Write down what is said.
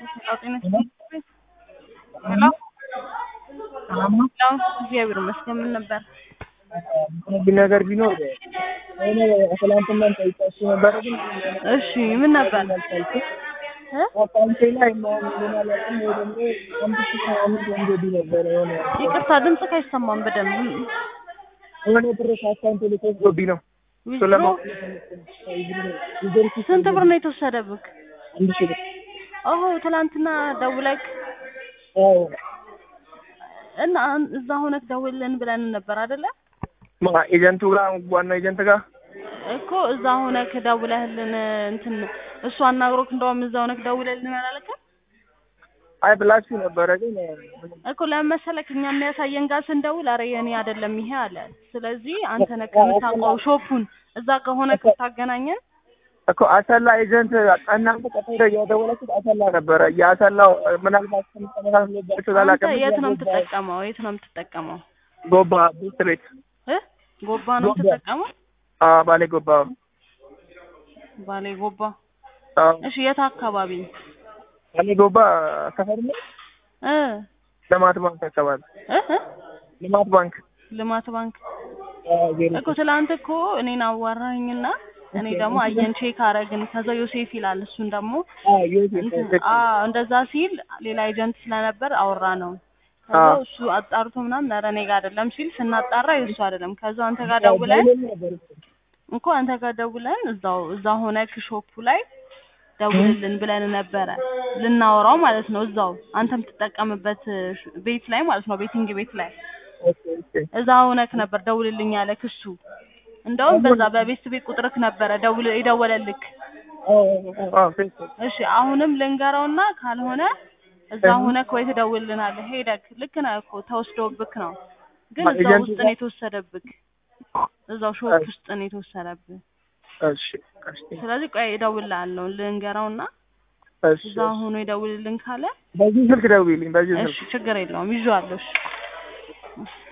ጤና ሄሎ ሄሎ እግዚአብሔር ይመስገን ምን ነበር ግን ነገር ቢኖር እኔ ትላንትና ጠይቃችሁ ነበረ ግን እሺ ምን ነበር እ አካውንቴ ላይ ምናምን ምን አላውቅም ወይ ደግሞ አንድ ሺህ ምናምን ገንዘብ ነበረ የሆነ ይቅርታ ድምፅህ አይሰማም በደንብ የሆነ ብር ከአካውንቴ ላይ ተወስዶብኝ ነው እሱ ዊዝድሮ ለማወቅ ስንት ብር ነው የተወሰደብህ አንድ ሺህ ብር ኦሆ ትላንትና ደውለክ አዎ እና አን- እዛ ሆነክ ደውልልን ብለን ነበር አይደለ ማ ኤጀንቱ ጋር ዋና ኤጀንት ጋር እኮ እዛ ሆነክ ደውለህልን እንትን እሱ አናግሮክ እንደውም እዛ ሆነክ ደውለልን አላለክም አይ ብላችሁ ነበረ ግን እኮ ለምን መሰለክ እኛ የሚያሳየን ጋር ስንደውል አረ የኔ አይደለም ይሄ አለ ስለዚህ አንተ ነህ ከምታውቀው ሾፑን እዛ ከሆነ ክታገናኘን እኮ አሰላ ኤጀንት እናንተ ቀጥታ እያደወላችሁት አሰላ ነበረ የአሰላው ምናልባት ከምትመሳሰሉባቸው አንተ አላውቅም የት ነው የምትጠቀመው የት ነው የምትጠቀመው ጎባ ስትሬት እ ጎባ ነው ጎባ። የምትጠቀመው ባሌ ጎባ ባሌ ጎባ አዎ እሺ የት አካባቢ ባሌ ጎባ ሰፈር ነው እ ልማት ባንክ አካባቢ እ እ? ልማት ባንክ ልማት ባንክ አዎ ዜሮ እኮ ትላንት እኮ እኔን አዋራኸኝና እኔ ደግሞ አየን ቼክ አረግን ከዛ ዮሴፍ ይላል እሱን ደግሞ አዎ ዮሴፍ እንትን ዮሴፍ አዎ እንደዛ ሲል ሌላ ኤጀንት ስለነበር አወራ ነው ከዛ አዎ። እሱ አጣርቶ ምናምን ኧረ እኔ ጋር አይደለም ሲል ስናጣራ የእሱ አይደለም ከዛ አንተ ጋር ደውለን እኮ አንተ ጋር ደውለን እዛው እዛ ሆነክ ሾፑ ላይ ደውልልን ብለን ነበረ ልናወራው ማለት ነው እዛው አንተ የምትጠቀምበት ሽ- ቤት ላይ ማለት ነው ቤቲንግ ቤት ላይ እዛ ሆነክ ነበር ደውልልኝ ያለክ እሱ እንደውም በዛ በቤት ቤት ቁጥርክ ነበረ ደውል የደወለልክ እሺ አሁንም ልንገረውና ካልሆነ እዛ ሆነክ ወይ ትደውልልናለህ ሄደክ ልክ ነህ እኮ ተወስዶብክ ነው ግን ማ- እዛው ኤጀንቱ ውስጥ ጋር- ነው የተወሰደብክ እዛው ሾፕ ውስጥ ነው የተወሰደብህ እሺ እሺ ስለዚህ ቆይ እደውልልሃለሁ ልንገረውና እሺ እዛ ሆኖ ይደውልልን ካለ በዚህ ስልክ ደውይልኝ በዚህ እሺ ስልክ ችግር የለውም ይዤዋለሁ እሺ